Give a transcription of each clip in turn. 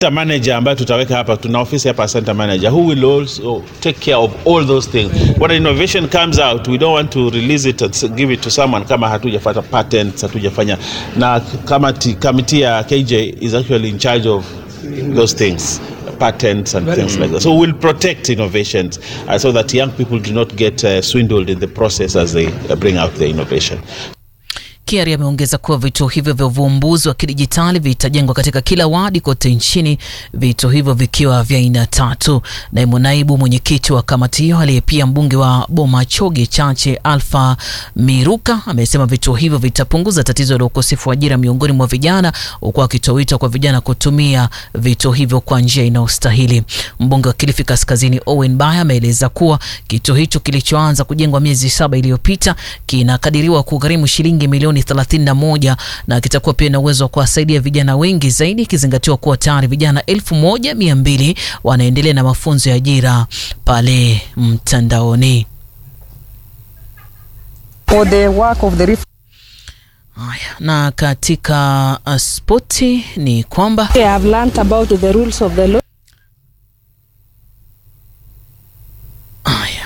Center manager ambayo tutaweka hapa, tuna ofisi hapa center manager who will also take care of all those things. When innovation comes out, we don't want to release it and give it to someone kama hatujafanya patents, hatujafanya na kama committee ya KJ is actually in charge of those things patents and things like that. So we'll protect innovations uh, so that young people do not get uh, swindled in the process as they uh, bring out the innovation. Kiari ameongeza kuwa vituo hivyo vya uvumbuzi wa kidijitali vitajengwa katika kila wadi kote nchini, vituo hivyo vikiwa vya aina tatu. Naibu naibu mwenyekiti wa kamati hiyo aliye pia mbunge wa Bomachoge Chache Alfa Miruka amesema vituo hivyo vitapunguza tatizo la ukosefu wa ajira miongoni mwa vijana, huku akitoa wito kwa vijana kutumia vituo hivyo kwa njia inayostahili. Mbunge wa Kilifi Kaskazini Owen Baya ameeleza kuwa kituo hicho kilichoanza kujengwa miezi saba iliyopita kinakadiriwa kugharimu shilingi milioni 31 na kitakuwa pia na uwezo wa kuwasaidia vijana wengi zaidi, ikizingatiwa kuwa tayari vijana elfu moja mia mbili wanaendelea na mafunzo ya ajira pale mtandaoni. For the work of the ref- Haya, na katika uh, spoti ni kwamba I have learnt about the rules of the law. haya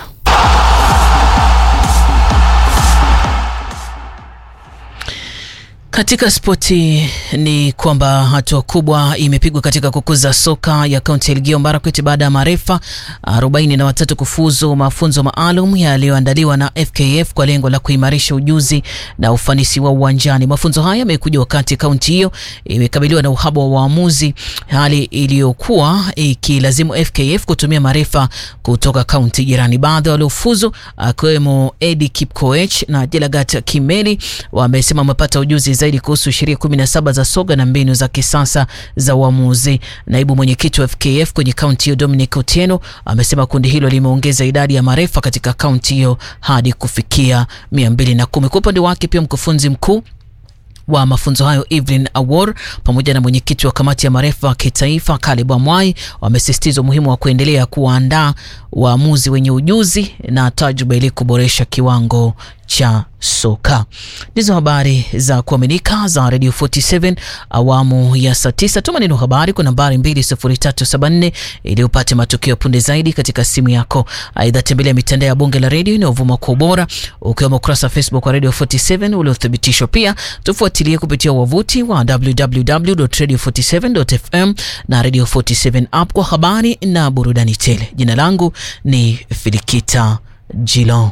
Katika spoti ni kwamba hatua kubwa imepigwa katika kukuza soka ya kaunti ya Elgeyo Marakwet baada ya marefa arobaini na watatu kufuzu mafunzo maalum yaliyoandaliwa na FKF kwa lengo la kuimarisha ujuzi na ufanisi wa uwanjani. Mafunzo haya yamekuja wakati kaunti hiyo imekabiliwa na uhaba wa waamuzi, hali iliyokuwa ikilazimu FKF kutumia marefa kutoka kaunti jirani. Baadhi waliofuzu akiwemo Eddie Kipkoech na Jelagat Kimeli wamesema wamepata ujuzi zaidi kuhusu sheria 17 za soga na mbinu za kisasa za uamuzi. Naibu mwenyekiti wa FKF kwenye kaunti hiyo Dominic Otieno amesema kundi hilo limeongeza idadi ya marefa katika kaunti hiyo hadi kufikia 210. Kwa upande wake pia mkufunzi mkuu wa mafunzo hayo Evelyn Awor pamoja na mwenyekiti wa kamati ya marefa kitaifa Caleb Amwai wamesisitiza umuhimu wa kuendelea kuwaandaa waamuzi wenye ujuzi na tajriba ili kuboresha kiwango cha soka. Ndizo habari za kuaminika za Radio 47 awamu ya saa 9. Tuma neno habari kwa nambari 20374 ili upate matukio punde zaidi katika simu yako. Aidha, tembelea mitandao ya bunge la redio inayovuma kwa ubora ukiwemo ukurasa wa Facebook wa Radio 47 uliothibitishwa. Pia tufuatilie kupitia wavuti wa www.radio47.fm na Radio 47 app kwa habari na burudani tele. Jina langu ni Filikita Jilo.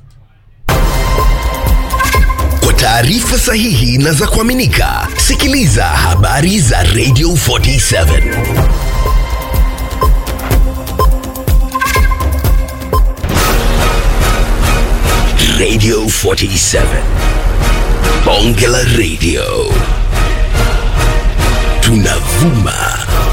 Kwa taarifa sahihi na za kuaminika, sikiliza habari za Radio 47. Radio 47. Bonge la Radio. Tunavuma